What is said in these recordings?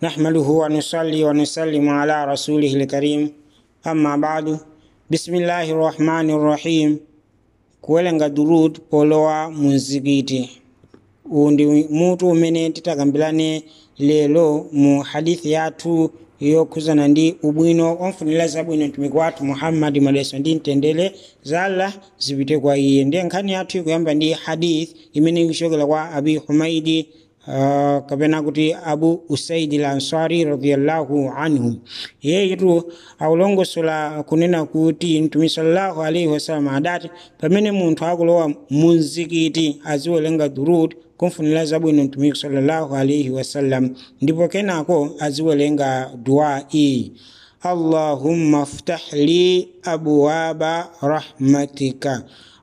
نحمده ونصلي ونسلم على رسوله الكريم أما بعد بسم الله الرحمن الرحيم kuwelenga durud polowa muzikiti uwu ndi mutu umene titakambirane lero mu hadithi yathu yokhuzana ndi ubwino omfunira zabwino mtumiki wathu muhammadi maleso ndi mtendere za allah zipite kwa iye ndiye nkhani yathu ikuyamba ndi hadith imene ikuchokera kwa abi humaidi Uh, kapena kuti abu usaidi lansari radiallahu anhu yeyitu akulongosola kunena kuti mtumi sallallahu alaihi wasallam adati pamene munthu akulowa mumzikiti aziwerenga durud kumfunira zabwino mtumiki sallallahu alaihi wasallam ndipo kenako aziwerenga dua iyi allahumma ftah li abwaba rahmatika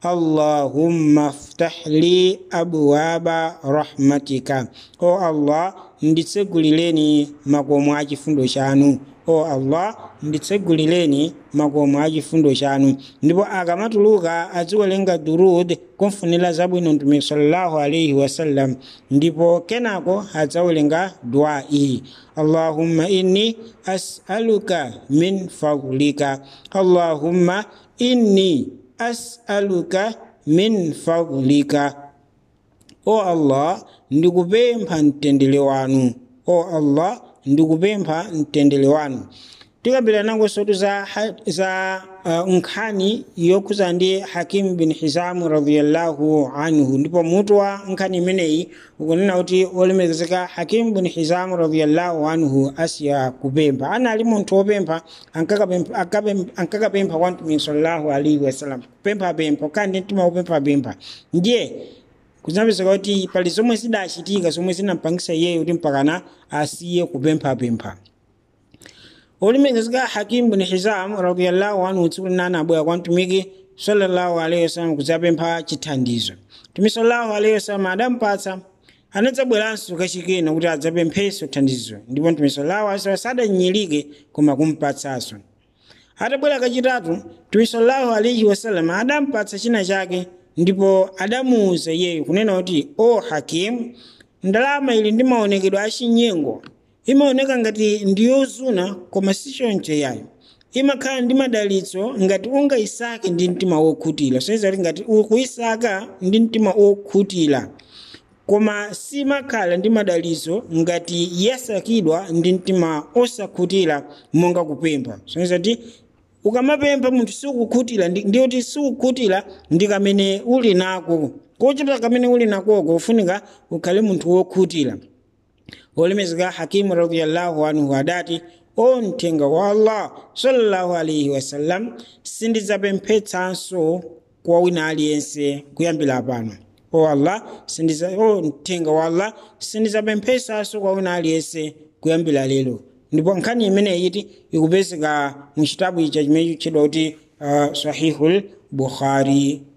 allahumma ftah li abwaba rahmatika o allah nditsegulireni makomo a chifundo chanu o allah nditsegulireni makomo a chifundo chanu ndipo akamatuluka aziwerenga durud kumfunira zabwino mtumiki sallallahu alaihi wasallam ndipo kenako adzawerenga dua iyi allahumma inni as'aluka min fadlika allahumma inni as'aluka min fadlika o allah ndikupempha mtendere wanu o allah ndikupempha mtendere wanu tikambira nango sotu za, za uh, nkhani yokhuza ndi hakim bin hizamu radiallahu anhu ndipo mutu wa nkhani imeneyi ukunena kuti olemekezeka hakim bin hizamu radiallahu anhu asiya kupempha anali munthu wopempha ankakapempha kwa mtumiki sallallahu alaihi wasallam kupemphapempha kandi mtima wopemphapempha ndiye kuzapezeka kuti pali zomwe zidachitika zomwe zinampangisa iyeyo kuti mpakana asiye kupemphapempha olemekezeka hakim bin hizam radiallahu anhu tsiku linana abwera kwa mtumiki sallallahu alaihi wasallam kudzapempha chithandizo mtumiki sallallahu alaihi wasallam adampatsa anadzabweranso kachikena kuti adzapemphenso thandizo ndipo mtumiki sallallahu alaihi wasallam sadanyilike koma kumpatsanso atabwera kachitatu mtumiki sallallahu alaihi wasallam adampatsa china chake ndipo adamuwuza iyeyo kunena kuti o hakim ndalama ili ndi maonekedwe achinyengo imaoneka ngati ndiyozuna koma sichoncho yayo imakhala ndi madalitso ngati ungayisake ndi mtima wokhutira soyeza kuti ngati ukuyisaka ndi mtima wokhutira koma simakhala ndi madalitso ngati yasakidwa ndi mtima osakhutira monga kupempha soyeza kuti ukamapempha munthu sikukhutira ndiyoti sikukhutira ndi kamene uli nako kochita kamene uli nakoko ufunika ukhale munthu wokhutira wolemezeka hakimu radiallahu anhu adati o mthenga wa allah sallallahu alaihi wasallam sindidzapemphetsanso kwa wina aliyense kuyambira pano o allah sindiza o mthenga wa allah sindidzapemphetsanso kwa wina aliyense kuyambira lero ndipo nkhani imeneyi iti ikupezeka mu chitabu icha chimene chitchedwa kuti uh, sahihul bukhari